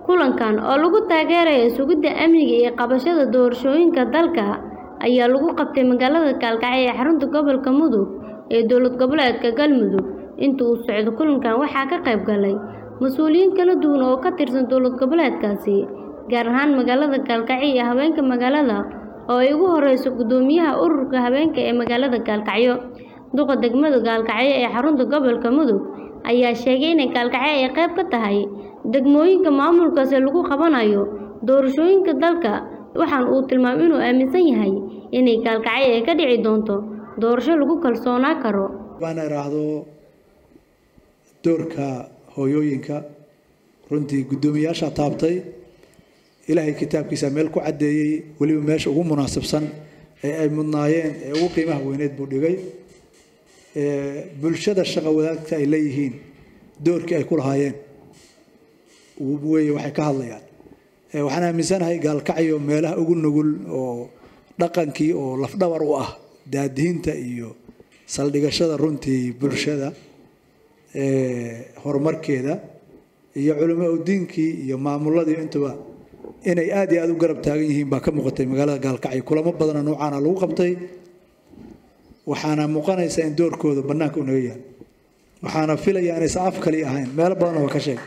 kulankan oo lagu taageerayo sugidda amniga iyo qabashada doorashooyinka dalka ayaa lagu qabtay magaalada Gaalkacyo ee xarunta gobolka Mudug ee dowlad goboleedka Galmudug inta uu socdo kulankan waxaa ka qayb galay mas'uuliyiin kala duwan oo ka tirsan dowlad goboleedkaasi gaar ahaan magaalada Gaalkacyo iyo haweenka magaalada oo ay ugu horeyso gudoomiyaha ururka haweenka ee magaalada Gaalkacyo duqa degmada Gaalkacyo ee xarunta gobolka Mudug ayaa sheegay in Gaalkacyo ay qayb ka tahay degmooyinka maamulkaasi lagu qabanayo doorashooyinka dalka waxaana uu tilmaamay inuu aaminsan yahay inay Gaalkacyo ay ka dhici doonto doorasho lagu kalsoonaan karo baan iraahdo doorka hooyooyinka runtii guddoomiyaasha taabtay ilaahay kitaabkiisa meel ku caddeeyey weliba meesha ugu munaasabsan ee ay mudnaayeen ee ugu qiimaha weyneed buu dhigay bulshada shaqo wadaagta ay leeyihiin doorkii ay ku lahaayeen weye waxay ka hadlayaan waxaan aaminsanahay gaalkacyo meelaha ugu nugul oo dhaqankii oo lafdhabar u ah daadihinta iyo saldhigashada runtii bulshada horumarkeeda iyo culamo udiinkii iyo maamuladii intuba inay aad iyo aad u garab taagan yihiin baa ka muuqatay magaalada gaalkacyo kulamo badana noocaana lagu qabtay waxaana muuqanaysa in doorkooda bannaanka u naga yahay waxaana filaya inaysan af kali ahayn meelo badanna waa ka sheeg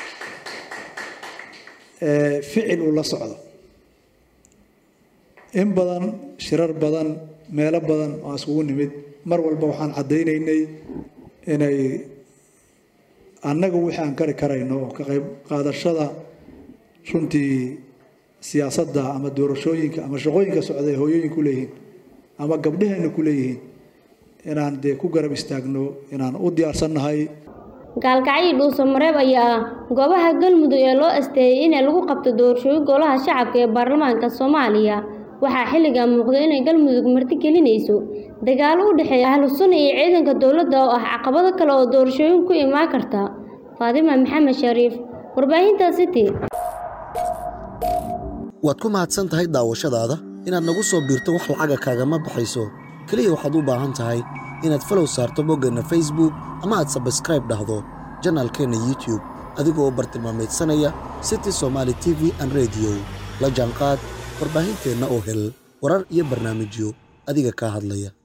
ficil uu la socdo in badan shirar badan meelo badan oo iskugu nimid mar walba waxaan caddaynaynay inay annaga wixii aan kari karayno oo ka qayb qaadashada runtii siyaasadda ama doorashooyinka ama shaqooyinka socda ee hooyooyinku leeyihiin ama gabdhaheenna ku leeyihiin inaan dee ku garab istaagno inaan u diyaarsannahay gaalkacyo dhuuso mareeb ayaa ah goobaha galmudug ee loo asteeyay in lagu qabto doorashooyin golaha shacabka ee baarlamaanka soomaaliya waxaa xilligan muuqda inay galmudug marti gelinayso dagaalo u dhexeeya ahlu sunna iyo ciidanka dowladda oo ah caqabado kale oo doorashooyin ku imaan karta faadima maxamed shariif warbaahinta city waad ku mahadsan tahay daawashadaada inaad nagu soo biirto wax lacaga kaagama baxayso keliya waxaad u baahan tahay inaad falow saarto boggeenna facebook ama aad sabskraib dhahdo janaalkeenna youtube adigoo bartilmaamaydsanaya city somaali t v an rediyo la jaanqaad warbaahinteenna oo hel warar iyo barnaamijyo adiga kaa hadlaya